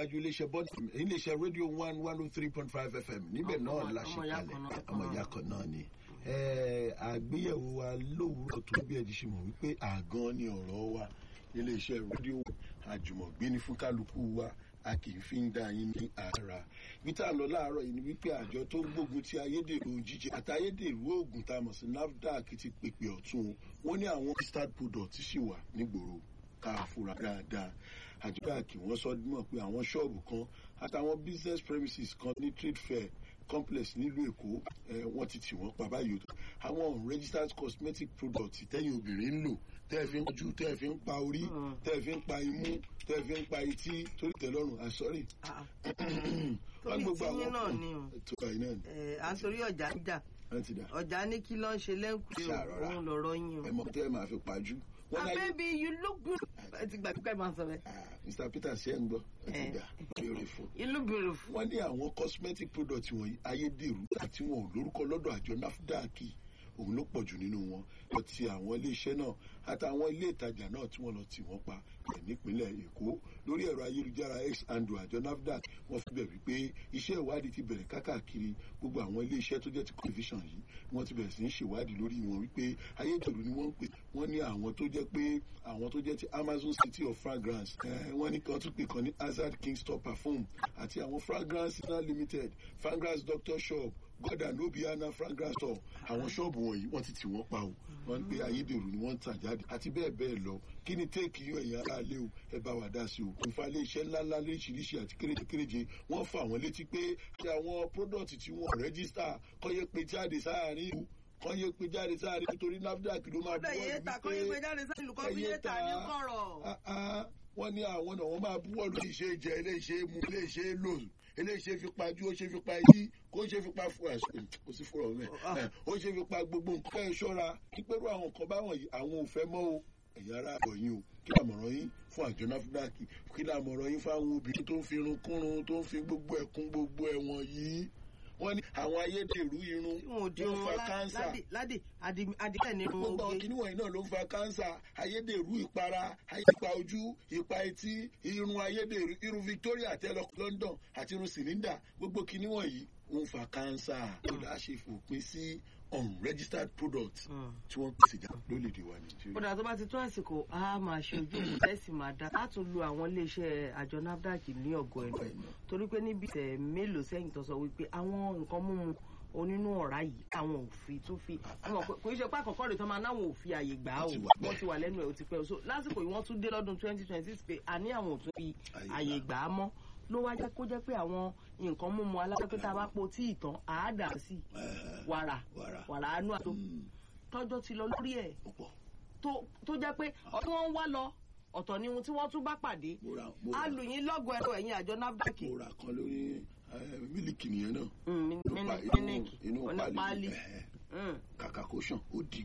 ajú iléeṣẹ́ bọ́dì iléeṣẹ́ rédíò one one oh three point five fm níbẹ̀ Ọmọ- náà la ṣe ọmọ ìyá kalẹ̀ kan náà. ọmọ ìyá kan náà ni. Eh, àgbéyẹ̀wò wa lówùúrọ̀ tó bí ẹ̀dí ṣe mọ̀ wípé àgàn ni ọ̀rọ̀ wa iléeṣẹ́ rédíò àjùmọ̀gbé ni fún kálukú wa a kì í fi ń dá yín ní ara bí tá a lọ láàárọ̀ yìí ni wípé àjọ tó ń gbógun ti ayédèrú jíjẹ àti ayédèrú oògùn tá a mọ̀ sí nafdac ti pèpè ọ̀tún wọn ní àwọn registered product ṣì wà nígboro ká fura dáadáa àjọ káàkiri wọn sọ mọ̀ pé àwọn ṣọ́ọ̀bù kan àtàwọn business premises kan ní trade fair complex nílùú èkó ẹ wọ́n ti tì wọ́n pa báyìí o àwọn unregistered cosmetic products tẹ́yìn obìnrin ń lò tẹ́ ẹ fi ń ojú tẹ́ ẹ fi ń pa orí Mm. tẹ́ ẹ fi ń pa imú tẹ́ ẹ fi ń pa etí torí tẹ́lọ́rùn àsọ́rì. Ah, wọ́n torí gbogbo tíyín àwọn náà kan ni o. tó báyìí náà ni ẹ à ń torí ọjà ń jà wọ́n ti dà ọjà ní kí ló ń ṣe lẹ́ǹkùlé o Ṣàrọ̀rà. òun lọ̀rọ̀ yín o. ẹ mọ̀ tẹ́ ẹ máa fi pajú. wọ́n ah láyé baby you look good. ẹ ti gbà pípẹ́ máa sọ bẹ́ẹ̀. Ah, Mr Peter ṣe ń gbọ́ ẹ ti Eh. dà beautiful. you look beautiful. wọ́n ní àwọn cosmetic products wọ̀nyí ayédèrú àti wọn ò lórúkọ lọ́dọ̀ àjọ nafdac òun ló pọ̀ jù nínú wọn lọ ti àwọn iléeṣẹ́ náà àtàwọn ilé ìtajà náà tí wọ́n lọ tì wọ́n pa ẹ̀ nípínlẹ̀ èkó lórí ẹ̀rọ ayélujára x andrew àjọ nafdac wọ́n fi bẹ̀ wípé iṣẹ́ ìwádìí ti bẹ̀rẹ̀ kákàkiri gbogbo àwọn iléeṣẹ́ tó jẹ́ ti television yìí wọ́n ti bẹ̀rẹ̀ sí í ṣèwádìí lórí wọn wípé ayédèrú ni wọ́n ń pè wọ́n ní àwọn tó jẹ́ pé àwọn tó jẹ́ ti amazon city of fragrance eh, wọ́n ní kan tún pè kan ní hazard kingston perfume àti àwọn fragrance international limited fragrance doctor shop god and obiana fragrance store àwọn ṣọ́ọ̀bù wọ̀nyí wọ́n ti tì wọ́n pa o wọ́n ń pe ayédèrú ni wọ́n ń tà jáde àti bẹ́ẹ̀ bẹ́ẹ̀ lọ kí ni téèkì yóò ẹ̀yìn ara lé o ẹ bá wa dá sí o nfa ilé iṣẹ́ ńláńlá lóríṣiríṣi àti kéréje kéréje wọ́n fà wọ́n létí pé kí àwọn product tí wọ́n rẹ́gísítà kọ́yé pé jáde sáàárín ìlú kọ́yé pé jáde sáàárín nítorí nafdac ló máa kódà yé ta kọ́ yé gbé jáde sáyìn lùkọ́ fi yé ta ní kọ̀rọ̀. Ah, ah, wọ́n ní àwọn náà wọ́n máa búwọ́ lórí iṣẹ́ jẹ iléeṣẹ́ mu iléeṣẹ́ lò iléeṣẹ́ fi pa ju ó ṣe fi pa yí kó ṣe fi pa fún àṣẹ kò sí fúnra ọ̀rẹ́ ó ṣe fi pa gbogbo nǹkan ẹ̀ ṣọ́ra pípẹ́rù àwọn nǹkan báwọn yìí àwọn ò fẹ́ mọ́ o ẹ̀yin ará àbọ̀ yín o kí làmọ̀ràn yín fún àjọ nafdac kí làmọ̀ràn yín fáwọn obìnrin tó ń fi irun kúrun tó ń fi gbogbo ẹ̀kún gbogbo ẹ̀wọ̀n yìí wọ́n ní àwọn ayédèrú irun tí wọn ò di ló ń irun fa lá- kánsà ládì ládì àdì- àdìbẹ́ ni irun gbogbo àwọn oge. kìnìún wọ̀nyí náà ló ń fa kánsà ayédèrú ìpara ayépa ojú ìpa etí irun ayédèrú irun victoria tẹ́lọ̀ london àti irun cylinder gbogbo kìnìún wọ̀nyí ó ń fa kánsà ó dá ṣe fòpin sí unregistered products Mm. tí wọ́n pèsè jà lórílẹ̀‐èdè wa nàìjíríà. kódà tó bá ti tó àsìkò a máa ṣe ojú òkú tẹ́sí máa dá a tún lu àwọn iléeṣẹ́ àjọ nafdac ní ọ̀gọ́ ẹ̀nu torí pé níbi ìṣẹ̀ mélòó sẹ́yìn tó sọ wípé àwọn nǹkan mímu onínú ọ̀rá yìí àwọn ò fi tún fi àwọn kò í ṣe pé àkọ́kọ́ rẹ̀ tán máa náwọn ò fi àyè gbà á o Wọ́n ti wà bẹ́ẹ̀. wọ́n ti wà lẹ́nu ẹ̀ ó ti pẹ́ o so lásìkò yìí wọ́n tún dé lọ́dún twenty twenty six pé a ní àwọn ò tún fi Àyè àyè gbà. gbà á mọ́ ló wá jẹ́ kó jẹ́ pé àwọn nǹkan mímu alápẹ́pẹ́ tá a bá po tí ìtàn àádà sí Ẹ̀hẹ̀, wàrà wàrà. wàrà àánú àtò Mm, tọ́jọ́ ti lọ lórí ẹ̀ ó pọ̀. tó tó jẹ́ pé ọdún wọn ń wá lọ ọ̀tọ̀ ni ohun tí wọ́n tún bá pàdé mo ra mo a ra lù yín lọ́gọ̀ ẹ̀rọ ẹ̀yìn àjọ nafdac mo ra kan lórí eh, mílìkì nìyẹn náà Mm, Inú pa- mílíkì inú- inú onípáálí ẹ̀hẹ̀, kàkà kó sàn ó di